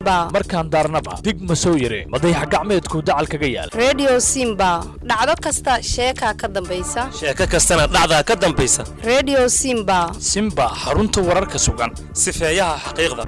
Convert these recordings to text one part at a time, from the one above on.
simba markaan daarnaba dig ma soo yire madayax gacmeedku dacal kaga yaal redio simba dhacdo kasta sheekaa ka dambaysa sheeko kastana dhacdaa ka dambaysa redio simba simba xarunta wararka sugan sifeeyaha xaqiiqda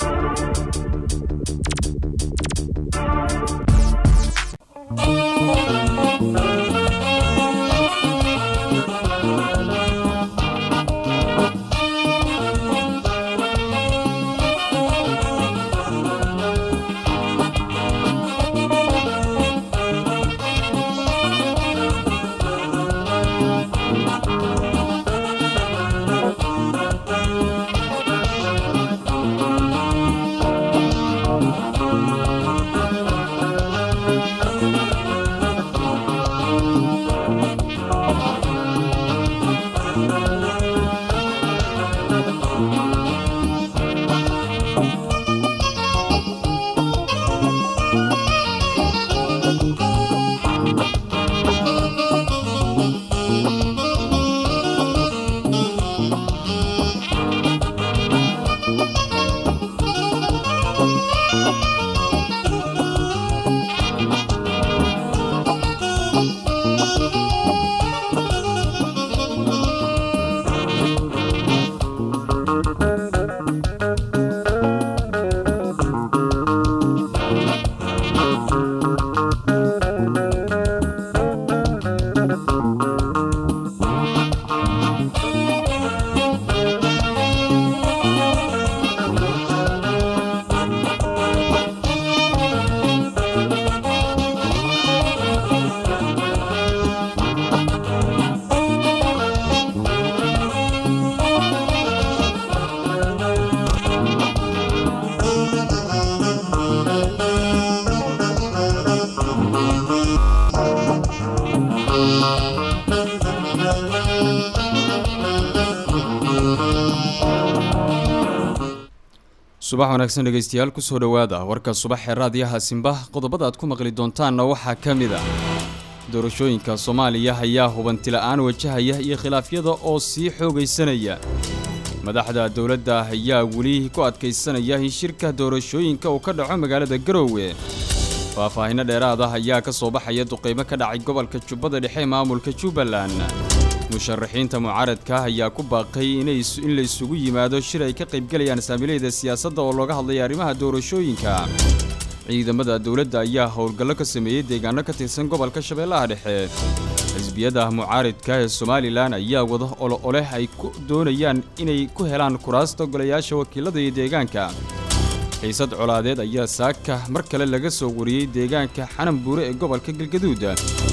subax wanaagsan dhegaystayaal kusoo dhowaada warka subax ee raadiyaha simba qodobada aad ku maqli doontaanna waxaa ka mid ah doorashooyinka soomaaliya ayaa hubantila'aan wajahaya iyo khilaafyada oo sii xoogaysanaya madaxda dowladda ayaa weli ku adkaysanaya in shirka doorashooyinka uu ka dhaco magaalada garoowe faahfaahinno dheeraad ah ayaa ka soo baxaya duqeymo ka dhacay gobolka jubbada dhexe ee maamulka jubbaland musharaxiinta mucaaradka ayaa ku baaqay in la isugu yimaado shir ay ka qaybgelayaan saamiilayda siyaasadda oo looga hadlaya arrimaha doorashooyinka ciidamada dowladda ayaa howlgallo ka sameeyey deegaano ka tirsan gobolka shabeellaha dhexe xisbiyada mucaaridka ee somalilan ayaa wada olo oleh ay ku doonayaan inay ku helaan kuraasta golayaasha wakiilada iyo deegaanka xiisad colaadeed ayaa saaka mar kale laga soo wariyey deegaanka xanan buure ee gobolka galgaduud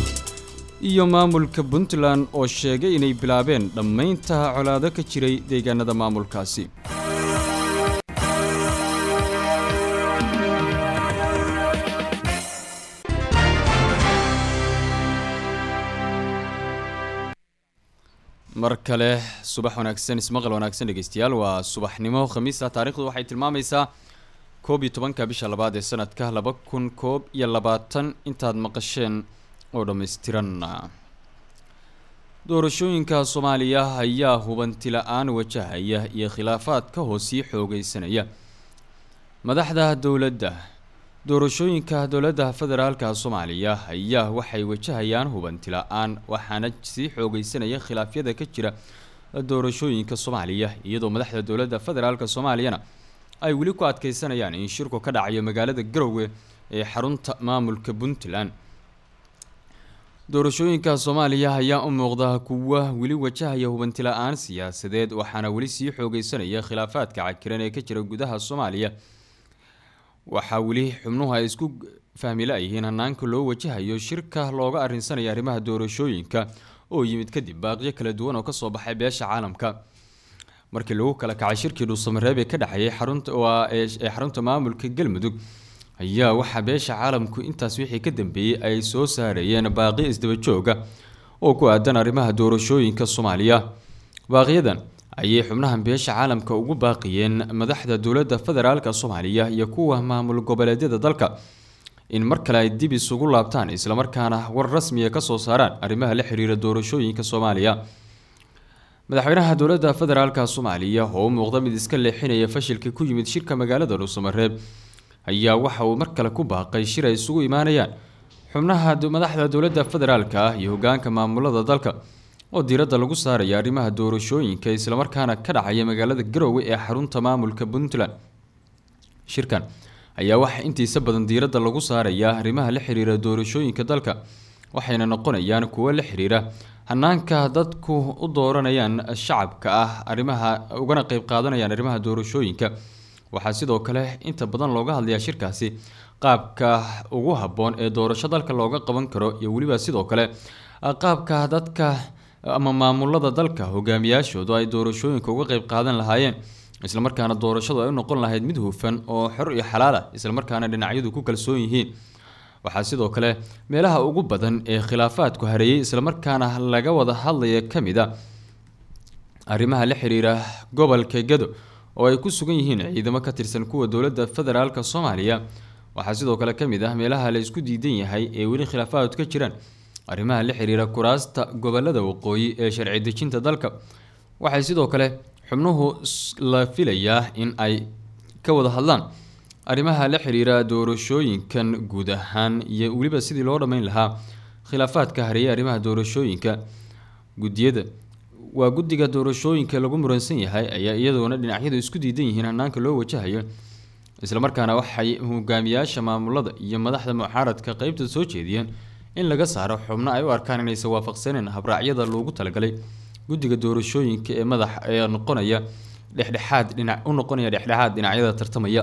iyo maamulka puntland oo sheegay inay bilaabeen dhammaynta colaado ka jiray deegaanada maamulkaasi mar kale subax wanaagsan ismaqal wanaagsan dhegeystayaal waa subaxnimo khamiisa taarikhdu waxay tilmaamaysaa koob iyo tobanka bisha labaad ee sanadka laba kun koob iyo labaatan intaad maqasheen oo dhammaystiran doorashooyinka soomaaliya ayaa hubantila'aan wajahaya iyo khilaafaad ka hoosii xoogaysanaya madaxda dowladda doorashooyinka dowladda federaalka soomaaliya ayaa waxay wajahayaan hubantila'aan waxaana sii xoogaysanaya khilaafyada ka jira doorashooyinka soomaaliya iyadoo madaxda dowladda federaalka soomaaliyana ay weli ku adkeysanayaan in shirku ka dhacayo magaalada garowe ee xarunta maamulka puntland doorashooyinka soomaaliya ayaa u muuqda kuwa weli wajahaya hubantila'aan siyaasadeed waxaana weli sii xoogeysanaya khilaafaadka cakiran ee ka jira gudaha soomaaliya waxaa weli xubnuhu ay isku fahmila yihiin hanaanka loo wajahayo shirka looga arinsanaya arrimaha doorashooyinka oo yimid kadib baaqyo kala duwan oo kasoo baxay beesha caalamka markii lagu kala kacay shirkii dhuusamareeb ee ka dhexeeyay xarunta ee xarunta maamulka galmudug ayaa waxaa beesha caalamku intaas wixii ka dambeeyey ay soo saarayeen baaqi isdaba jooga oo ku aadan arrimaha doorashooyinka soomaaliya baaqiyadan ayay xubnahan beesha caalamka ugu baaqiyeen madaxda dowladda federaalka soomaaliya iyo kuwa maamul goboleedyada dalka in mar kale ay dib isugu laabtaan islamarkaana war rasmiya kasoo saaraan arrimaha la xiriira doorashooyinka soomaaliya madaxweynaha dowladda federaalka soomaaliya oo u muuqda mid iska leexinaya fashilka ku yimid shirka magaalada dhuusamareeb ayaa waxa uu mar kale ku baaqay shir ay isugu imaanayaan xubnaha madaxda dowladda federaalka ah iyo hogaanka maamulada dalka oo diiradda lagu saaraya arrimaha doorashooyinka islamarkaana ka dhacaya magaalada garoowe ee xarunta maamulka puntland shirkan ayaa waxaa intiisa badan diiradda lagu saarayaa arrimaha la xiriira doorashooyinka dalka waxayna noqonayaan kuwo la xiriira hanaanka dadku u dooranayaan shacabka ah arrimaha ugana qeyb qaadanayaan arrimaha doorashooyinka waxaa sidoo kale inta badan looga hadlayaa shirkaasi qaabka ugu habboon ee doorasho dalka looga qaban karo iyo weliba sidoo kale qaabka dadka ama maamulada dalka hogaamiyaashoodu ay doorashooyinka uga qeyb qaadan lahaayeen islamarkaana doorashadu ay u noqon lahayd mid hufan oo xor iyo xalaal ah islamarkaana dhinacyadu ku kalsoon yihiin waxaa sidoo kale meelaha ugu badan ee khilaafaadku hareeyay islamarkaana laga wada hadlaya ka mid a arrimaha la xiriira gobolka gado oo ay ku sugan yihiin ciidamo ka tirsan kuwa dowladda federaalk soomaaliya waxaa sidoo kale ka mid ah meelaha la isku diidan yahay ee weli khilaafaad ka jiraan arrimaha la xiriira kuraasta gobolada waqooyi ee sharci dejinta dalka waxay sidoo kale xubnuhu la filayaa in ay ka wada hadlaan arrimaha la xiriira doorashooyinkan guud ahaan iyo weliba sidii loo dhammeyn lahaa khilaafaadka hareeyay arrimaha doorashooyinka gudiyada waa guddiga doorashooyinka lagu muransan yahay ayaa iyadoona dhinacyadu isku diidan yihiin hanaanka loo wajahayo islamarkaana waxay hogaamiyaasha maamulada iyo madaxda mucaaradka qeybta soo jeediyeen in laga saaro xubno ay u arkaan inaysan waafaqsaneen habraacyada loogu talagalay guddiga doorashooyinka ee madax ee noqonaya dhexdhexaad dhinac u noqonaya dhexdhexaad dhinacyada tartamaya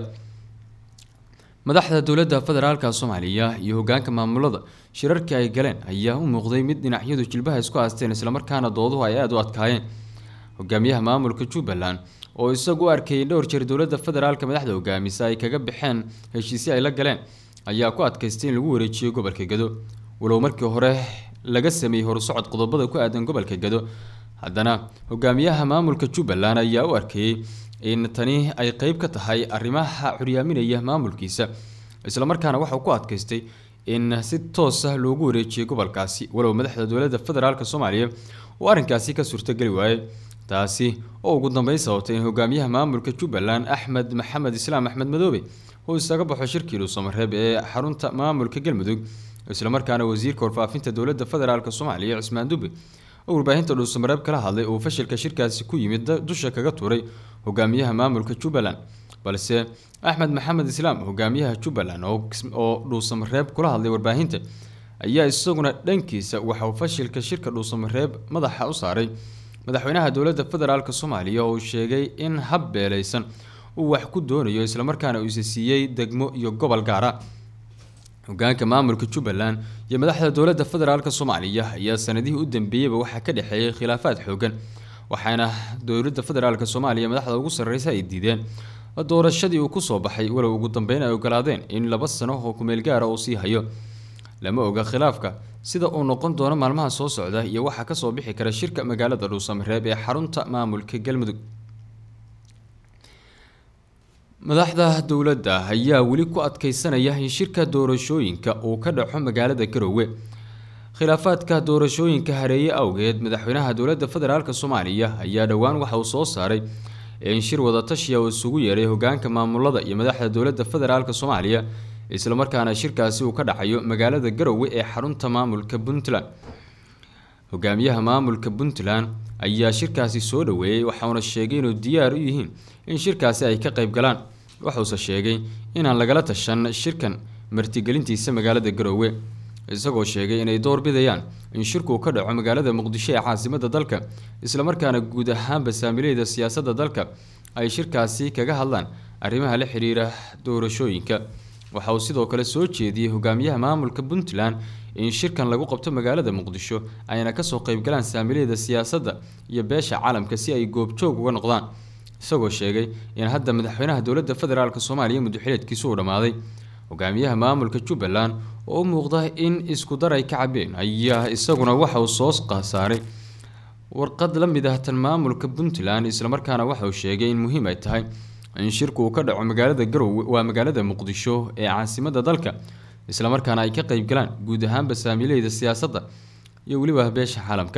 madaxda dowladda federaalka soomaaliya iyo hogaanka maamulada shirarkii ay galeen ayaa u muuqday mid dhinacyadu jilbaha isku haasteen islamarkaana dooduhu ay aada u adkaayeen hogaamiyaha maamulka jubbaland oo isagu u arkayay dhowr jeer dowladda federaalka madaxda hogaamisa ay kaga baxeen heshiisyo ay la galeen ayaa ku adkaystay in lagu wareejiyo gobolka gado walow markii hore laga sameeyey horusocod qodobada ku aadan gobolka gado haddana hogaamiyaha maamulka jubbaland ayaa u arkayey in tani ay qeyb ka tahay arrimaha curyaaminaya maamulkiisa islamarkaana waxau ku adkaystay in si toos ah loogu wareejiyay gobolkaasi walow madaxda dowladda federaalk soomaaliya uu arrinkaasi ka suurtogeli waayey taasi oo ugu dambeyn sababtay in hogaamiyaha maamulka jubbaland axmed maxamed islaam axmed madoobe uu isaga baxo shirkii dhuusamareeb ee xarunta maamulka galmudug islamarkaana wasiirka warfaafinta dowladda federaalk soomaaliya cismaan dube oo warbaahinta dhuusamareeb kala hadlay uu fashilka shirkaasi ku yimid dusha kaga tuuray hogaamiyaha maamulka jubbaland balse axmed maxamed islaam hogaamiyaha jubbaland oo dhuusamareeb kula hadlay warbaahinta ayaa isaguna dhankiisa waxauu fashilka shirka dhuusamareeb madaxa u saaray madaxweynaha dowladda federaalk soomaaliya oo uu sheegay in hab beeleysan uu wax ku doonayo islamarkaana uu isa siiyey degmo iyo gobol gaara hogaanka maamulka jubbaland iyo madaxda dowladda federaalk soomaaliya ayaa sanadihii u dambeeyeyba waxaa ka dhexeeyay khilaafaad xoogan waxaana dowladda federaalk soomaaliya madaxda ugu sarreysa ay diideen doorashadii uu kusoo baxay walow ugu dambeyn ay ogolaadeen in laba sano oo kumeel gaara uu sii hayo lama oga khilaafka sida uu noqon doono maalmaha soo socda iyo waxaa kasoo bixi kara shirka magaalada dhuusamareeb ee xarunta maamulka galmudug madaxda dowladda ayaa weli ku adkeysanaya in shirka doorashooyinka uu ka dhaco magaalada garoowe khilaafaadka doorashooyinka hareeye awgeed madaxweynaha dowladda federaalk soomaaliya ayaa dhowaan waxa uu soo saaray in shir wadatashiya uu isugu yeeray hogaanka maamulada iyo madaxda dowladda federaalk soomaaliya islamarkaana shirkaasi uu ka dhacayo magaalada garoowe ee xarunta maamulka puntland hogaamiyaha maamulka puntland ayaa shirkaasi soo dhaweeyey waxauna sheegay inuu diyaar u yihiin in shirkaasi ay ka qayb galaan waxuuse sheegay inaan lagala tashan shirkan martigelintiisa magaalada garoowe isagoo sheegay inay door bidayaan in shirku ka dhaco magaalada muqdisho ee caasimada dalka islamarkaana guud ahaanba saamileyda siyaasadda dalka ay shirkaasi kaga hadlaan arrimaha la xiriira doorashooyinka waxa uu sidoo kale soo jeediyey hogaamiyaha maamulka puntland in shirkan lagu qabto magaalada muqdisho ayna kasoo qeybgalaan saamileyda siyaasadda iyo beesha caalamka si ay goobjoog uga noqdaan isagoo sheegay in hadda madaxweynaha dowladda federaalk soomaaliya muduxileedkiisu uu dhammaaday hogaamiyaha maamulka jubbaland oo u muuqda in isku dar ay ka cabeen ayaa isaguna waxa uu soo qasaaray warqad la mid ah tan maamulka puntland islamarkaana waxa uu sheegay in muhiim ay tahay in shirku uu ka dhaco magaalada garowe waa magaalada muqdisho ee caasimada dalka islamarkaana ay ka qeyb galaan guud ahaanba saamileyda siyaasadda iyo weliba beesha caalamka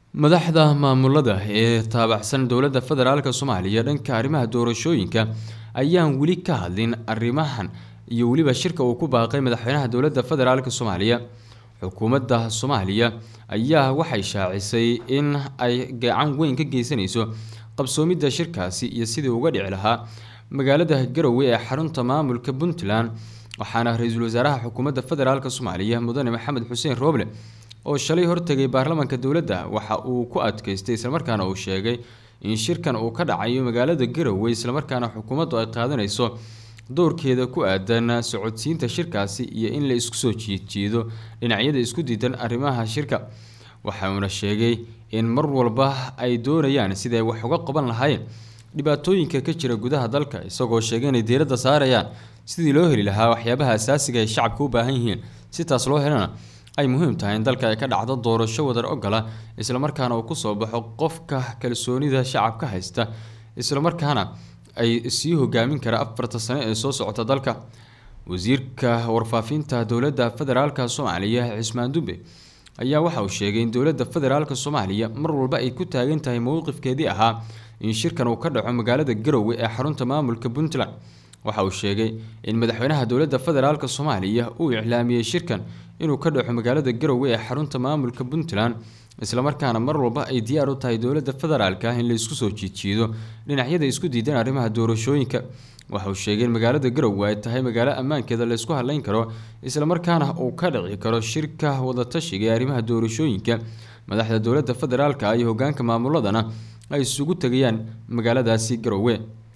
madaxda maamulada ee taabacsan dowladda federaalk soomaaliya dhanka arrimaha doorashooyinka ayaan weli ka hadlin arrimahan iyo weliba shirka uu ku baaqay madaxweynaha dowladda federaalk soomaaliya xukuumadda soomaaliya ayaa waxay shaacisay in ay gacan weyn ka geysanayso qabsoomidda shirkaasi iyo sidii uga dhici lahaa magaalada garowe ee xarunta maamulka puntland waxaana ra-iisul wasaaraha xukuumadda federaalk soomaaliya mudane maxamed xuseen rooble oo shalay hortegay baarlamaanka dowladda waxa uu ku adkeystay islamarkaana uu sheegay in shirkan uu ka dhacayo magaalada garowe islamarkaana xukuumaddu ay qaadanayso doorkeeda ku aadan socodsiinta shirkaasi iyo in la isku soo jiidjiido dhinacyada isku diidan arrimaha shirka waxauna sheegay in mar walba ay doonayaan siday wax uga qaban lahaayeen dhibaatooyinka ka jira gudaha dalka isagoo sheegay inay diiradda saarayaan sidii loo heli lahaa waxyaabaha asaasiga ay shacabka u baahan yihiin si taas loo helana ay muhiim tahay in dalka ay ka dhacdo doorasho wadar ogola islamarkaana uu kusoo baxo qofka kalsoonida shacabka haysta islamarkaana ay sii hogaamin kara afarta sano ee soo socota dalka wasiirka warfaafinta dowladda federaalk soomaaliya cismaan dube ayaa waxa uu sheegay in dowladda federaalk soomaaliya mar walba ay ku taagan tahay mowqifkeedii ahaa in shirkan uu ka dhaco magaalada garowe ee xarunta maamulka puntland waxa uu sheegay in madaxweynaha dowladda federaalk soomaaliya uu iclaamiyey shirkan inuu ka dhaco magaalada garowe ee xarunta maamulka puntland islamarkaana mar walba ay diyaar u tahay dowladda federaalk in la isku soo jiidjiido dhinacyada isku diidan arrimaha doorashooyinka waxa uu sheegay in magaalada garowe ay tahay magaalo ammaankeeda la isku hadleyn karo islamarkaana uu ka dhici karo shirka wadatashiga ee arrimaha doorashooyinka madaxda dowladda federaalk iyo hogaanka maamuladana ay isugu tegayaan magaaladaasi garowe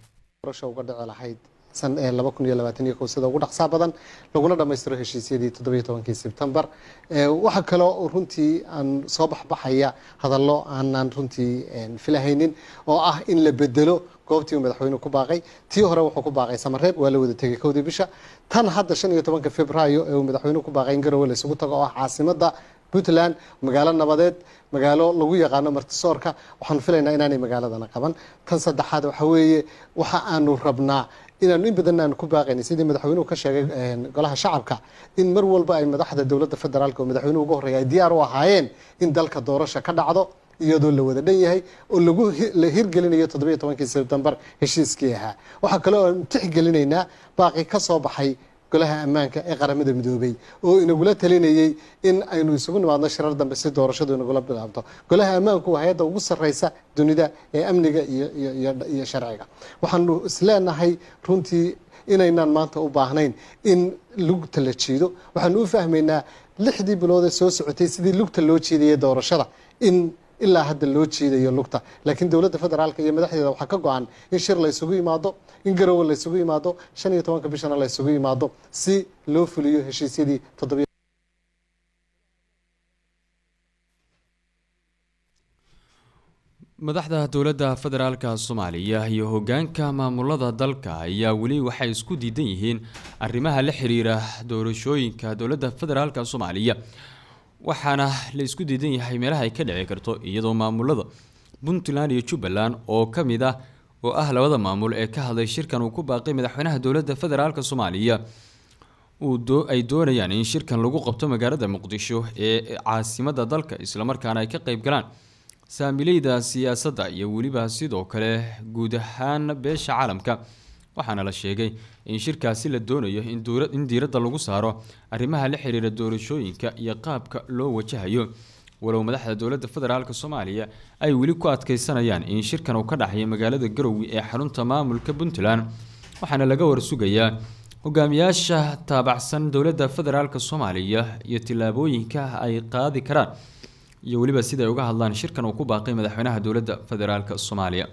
uga dhici lahayd laba kun iyo labaatan iyo kow sida ugu dhaqsaa badan laguna dhammaystiro heshiisyadii toddobiyo tobankii sebtembar waxaa kaloo runtii aan soo baxbaxaya hadallo aanan runtii filahaynin oo ah in la bedelo goobtii uu madaxweynuhu ku baaqay tii hore wuxuu ku baaqay samareeb waa la wada tegay kowdii bisha tan hadda shan iyo tobanka februaayo ee uu madaxweynuhu ku baaqay in garowe la isugu tago oo ah caasimada puntland magaalo nabadeed magaalo lagu yaqaano martisoorka waxaanu filaynaa inaanay magaaladana qaban tan saddexaad waxa weeye waxa aanu rabnaa inaanu in badan aanu ku baaqayna sidii madaxweynuhu ka sheegay golaha shacabka in mar walba ay madaxda dowladda federaalk oo madaxweynuhu uga horreeya ay diyaar u ahaayeen in dalka doorasha ka dhacdo iyadoo la wada dhan yahay oo lagu la hirgelinayo toddobiyo tobankii sebtembar heshiiskii ahaa waxaa kaloo aanu tixgelinaynaa baaqi ka soo baxay golaha ammaanka ee qaramada midoobay oo inagula talinayay in aynu isugu nimaadno shirar dambe si doorashadu inagula bilaabto golaha ammaanku waa hay-adda ugu sarreysa dunida ee amniga iyo sharciga waxaanu isleenahay runtii inaynaan maanta u baahnayn in lugta la jiido waxaanu u fahmaynaa lixdii bilood ee soo socotay sidii lugta loo jiidayay doorashada in ilaa hadda loo jiidayo lugta laakiin dowladda federaalk iyo madaxdeeda waxaa ka go-an in shir la ysugu yimaado in garowe la ysugu yimaado shan iyo tobanka bishana la ysugu yimaado si loo fuliyo heshiisyadii toddobiyo madaxda dowladda federaalka soomaaliya iyo hogaanka maamulada dalka ayaa weli waxay isku diidan yihiin arrimaha la xiriira doorashooyinka dowladda federaalka soomaaliya waxaana la isku diidan yahay meelaha ay ka dhici karto iyadoo maamulada puntland iyo jubbaland oo ka mid ah oo ah labada maamul ee ka hadlay shirkan uu ku baaqay madaxweynaha dowladda federaalk soomaaliya ay doonayaan in shirkan lagu qabto magaalada muqdisho ee caasimada dalka islamarkaana ay ka qeyb galaan saamileyda siyaasadda iyo weliba sidoo kale guud ahaan beesha caalamka waxaana la sheegay in shirkaasi la doonayo in diiradda lagu saaro arrimaha la xiriira doorashooyinka iyo qaabka loo wajahayo walow madaxda dowladda federaalk soomaaliya ay weli ku adkeysanayaan in shirkan uu ka dhaxayo magaalada garowe ee xarunta maamulka puntland waxaana laga warsugayaa hogaamiyaasha taabacsan dowladda federaalk soomaaliya iyo tillaabooyinka ay qaadi karaan iyo weliba siday uga hadlaan shirkan uu ku baaqay madaxweynaha dowladda federaalk soomaaliya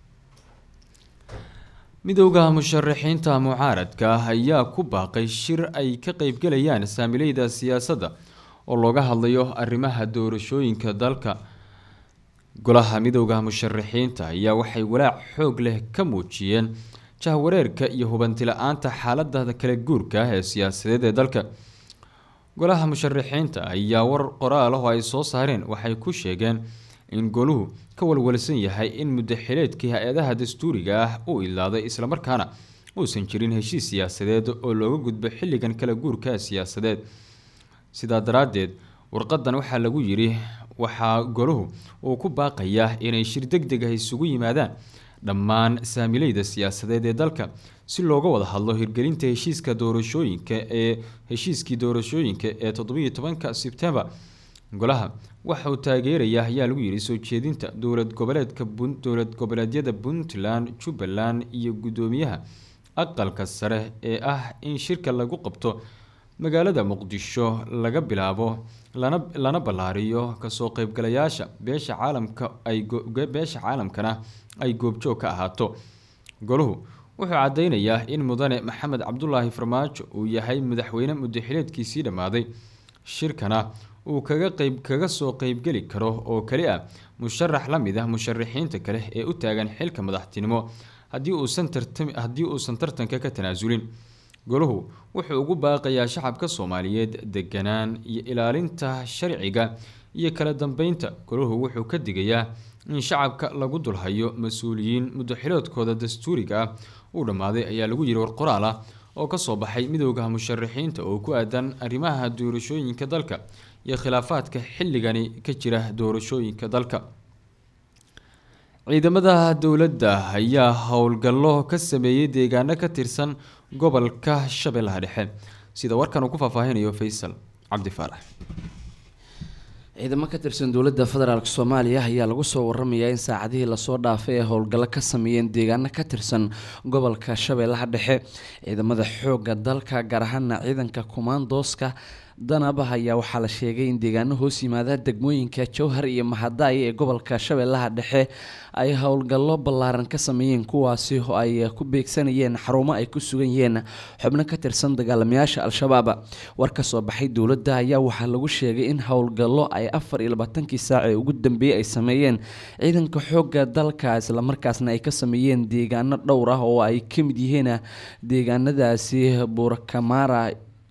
midowda musharaxiinta mucaaradka ah ayaa ku baaqay shir ay ka qeybgalayaan saamileyda siyaasadda oo looga hadlayo arrimaha doorashooyinka dalka golaha midowda musharaxiinta ayaa waxay walaac xoog leh ka muujiyeen jahwareerka iyo hubanti-la-aanta xaalada kala guurka ah ee siyaasadeed ee dalka golaha musharaxiinta ayaa war qoraal ah oo ay soo saareen waxay ku sheegeen in goluhu ka walwalsan yahay in muddaxileedkii hay-adaha dastuuriga ah uu ilaaday islamarkaana uusan jirin heshiis siyaasadeed oo looga gudbo xilligan kala guurka siyaasadeed sidaa daraaddeed warqadan waxaa lagu yidhi waxaa goluhu uu ku baaqayaa inay shir deg deg ah isugu yimaadaan dhammaan saamileyda siyaasadeed ee dalka si looga wada hadlo hirgelinta heshiiska doorashooyinka ee heshiiskii doorashooyinka ee toddobiiyo tobanka sebtembar golaha waxa uu taageeraya ayaa lagu yidhi soo jeedinta dowlad goboleedka dowlad goboleedyada puntland jubbaland iyo guddoomiyaha aqalka sare ee ah in shirka lagu qabto magaalada muqdisho laga bilaabo lana lana ballaariyo kasoo qeybgalayaasha beesha caalamka ay beesha caalamkana ay goobjoog ka ahaato goluhu wuxuu cadeynayaa in mudane maxamed cabdulaahi farmaajo uu yahay madaxweyne muddaxileedkiisii dhammaaday shirkana uu kaga qeyb kaga soo qeybgeli karo oo kali ah musharax la mid ah musharaxiinta kale ee u taagan xilka madaxtinimo haddii uusan tartam haddii uusan tartanka ka tanaasulin goluhu wuxuu ugu baaqayaa shacabka soomaaliyeed deganaan iyo ilaalinta sharciga iyo kala dambeynta goluhu wuxuu ka digayaa in shacabka lagu dulhayo mas-uuliyiin muddaxiloodkooda dastuuriga ah uu dhammaaday ayaa lagu yiri war qoraal ah oo kasoo baxay midooda musharaxiinta oo ku aadan arrimaha doorashooyinka dalka iyo khilaafaadka xilligani ka jira doorashooyinka dalka ciidamada dowladda ayaa howlgallo ka sameeyey deegaano ka tirsan gobolka shabeellaha dhexe sida warkan uu ku faahfaahinayo faysal cabdi faarax ciidamo ka tirsan dowladda federaalk soomaaliya ayaa lagu soo waramayaa in saacadihii lasoo dhaafay ay howlgallo ka sameeyeen deegaano ka tirsan gobolka shabeellaha dhexe ciidamada xoogga dalka gaar ahaana ciidanka kumaandooska danaba ayaa waxaa la sheegay in deegaano hoos yimaada degmooyinka jowhar iyo mahadaay ee gobolka shabeellaha dhexe ay howlgallo ballaaran ka sameeyeen kuwaasi oo ay ku beegsanayeen xarumo ay ku sugan yihiin xubno ka tirsan dagaalamayaasha al-shabaab war ka soo baxay dowladda ayaa waxaa lagu sheegay in howlgallo ay afar iyo labaatankii saac ee ugu dambeeyey ay sameeyeen ciidanka xoogga dalka islamarkaasna ay ka sameeyeen deegaano dhowr ah oo ay ka mid yihiin deegaanadaasi buurakamaara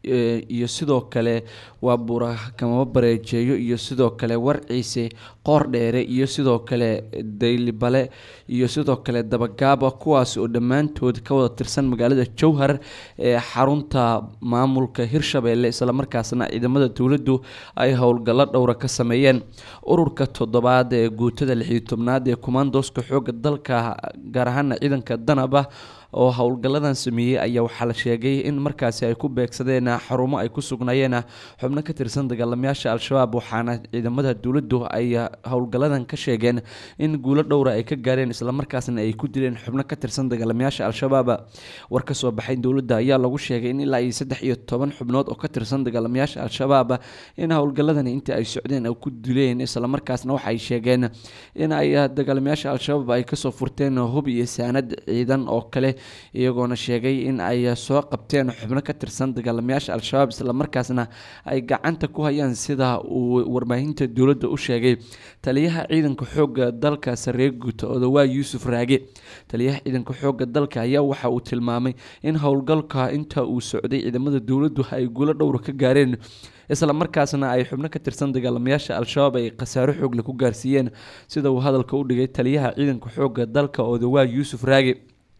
iyo sidoo kale waa buurakamabo bareejeeyo iyo sidoo kale warciise qoor dheere iyo sidoo kale daylibale iyo sidoo kale dabagaaba kuwaas oo dhammaantood ka wada tirsan magaalada jowhar ee xarunta maamulka hirshabeelle islamarkaasna ciidamada dowladdu ay howlgallo dhowra ka sameeyeen ururka toddobaad ee guutada lixiyo tobnaad ee kumaandooska xooga dalka gaar ahaana ciidanka danaba oo howlgalladan sameeyey ayaa waxaa la sheegay in markaasi ay ku beegsadeen xarumo ay ku sugnaayeen xubno ka tirsan dagaalamayaasha al-shabaab waxaana ciidamada dowladdu ay howlgalladan ka sheegeen in guulo dhowra ay ka gaareen islamarkaasna ay ku dileen xubno ka tirsan dagaalamayaasha al-shabaab war ka soo baxay dowladda ayaa lagu sheegay in ilaa iyo saddex iyo toban xubnood oo ka tirsan dagaalamayaasha al-shabaab in howlgalladani intii ay socdeen ay ku dileen islamarkaasna waxay sheegeen in ay dagaalamayaasha al-shabaab ay kasoo furteen hub iyo saanad ciidan oo kale iyagoona sheegay in ay soo qabteen xubno ka tirsan dagaalamayaasha al-shabaab islamarkaasna ay gacanta ku hayaan sida uu warbaahinta dowladda u sheegay taliyaha ciidanka xoogga dalka saree guuta odawaa yuusuf raage taliyaha ciidanka xoogga dalka ayaa waxa uu tilmaamay in howlgalka inta uu socday ciidamada dowladdu ay guulo dhowra ka gaareen isla markaasna ay xubno ka tirsan dagaalamayaasha al-shabaab ay khasaaro xoogle ku gaarsiiyeen sida uu hadalka u dhigay taliyaha ciidanka xoogga dalka odawaa yuusuf raage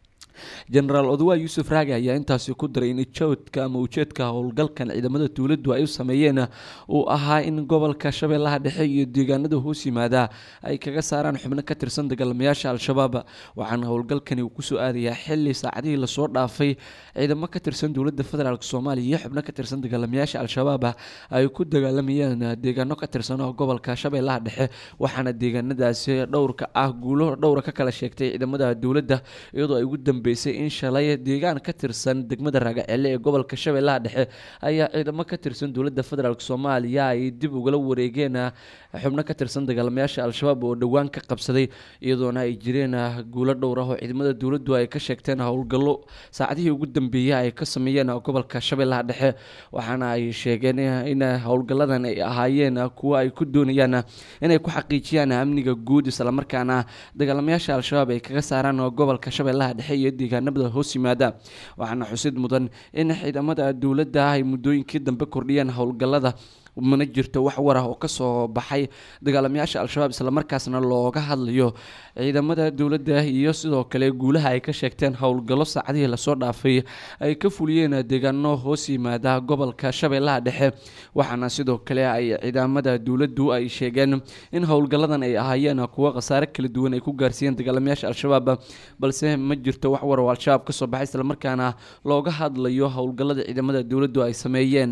jenaraal odawa yuusuf raage ayaa intaasi ku daray in joodka ama ujeedka howlgalkan ciidamada dowladdu ay u sameeyeen uu ahaa in gobolka shabeellaha dhexe iyo deegaanada hoos yimaada ay kaga saaraan xubno ka tirsan dagaalamayaasha al-shabaab waxaana howlgalkani uu kusoo aadayaa xili saacadihii lasoo dhaafay ciidamo ka tirsan dowladda federaalk soomaaliya iyo xubno ka tirsan dagaalamayaasha al-shabaab ay ku dagaalamayeen deegaano ka tirsan oo gobolka shabeellaha dhexe waxaana deegaanadaasi dhowrka ah guulo dhowra ka kala sheegtay ciidamada dowladda iyadoo ay ugu dambeysay in shalay deegaan ka tirsan degmada raagacelle ee gobolka shabeellaha dhexe ayaa ciidamo ka tirsan dowladda federaalk soomaaliya ay dib ugala wareegeen xubno ka tirsan dagaalamayaasha al-shabaab oo dhowaan ka qabsaday iyadoona ay jireen guulo dhowr ah oo ciidamada dowladdu ay ka sheegteen howlgallo saacadihii ugu dambeeyey ay ka sameeyeen gobolka shabeellaha dhexe waxaana ay sheegeen in howlgalladan ay ahaayeen kuwo ay ku doonayaan inay ku xaqiijiyaan amniga guud islamarkaana dagaalamayaasha al-shabaab ay kaga saaraan gobolka shabeellaha dhexe iyo deegaanada hoos yimaada waxaana xusid mudan in ciidamada dowladda ay muddooyinkii dambe kordhiyeen howlgallada mana jirto wax war ah oo kasoo baxay dagaalamayaasha al-shabaab islamarkaasna looga hadlayo ciidamada dowladda iyo sidoo kale guulaha ay ka sheegteen howlgallo saacadihii lasoo dhaafay ay ka fuliyeen deegaano hoos yimaada gobolka shabeellaha dhexe waxaana sidoo kale ay ciidamada dowladdu ay sheegeen in howlgalladan ay ahaayeen kuwo khasaare kala duwan ay ku gaarsiiyeen dagaalamayaasha al-shabaab balse ma jirto wax war oo al-shabaab kasoo baxay islamarkaana looga hadlayo howlgallada ciidamada dowladdu ay sameeyeen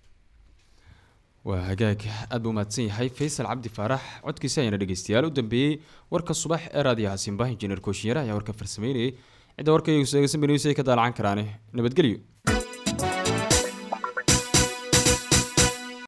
waa hagaag aad buu mahadsan yahay faysal cabdi faarax codkiisi ayaana dhegeystayaal u dambeeyey warka subax ee raadiyaha simba injineer kooshinyare ayaa warka farsameynayay cidda warka iyagu seegaysan baniwsi ay ka daalacan karaane nabadgelyo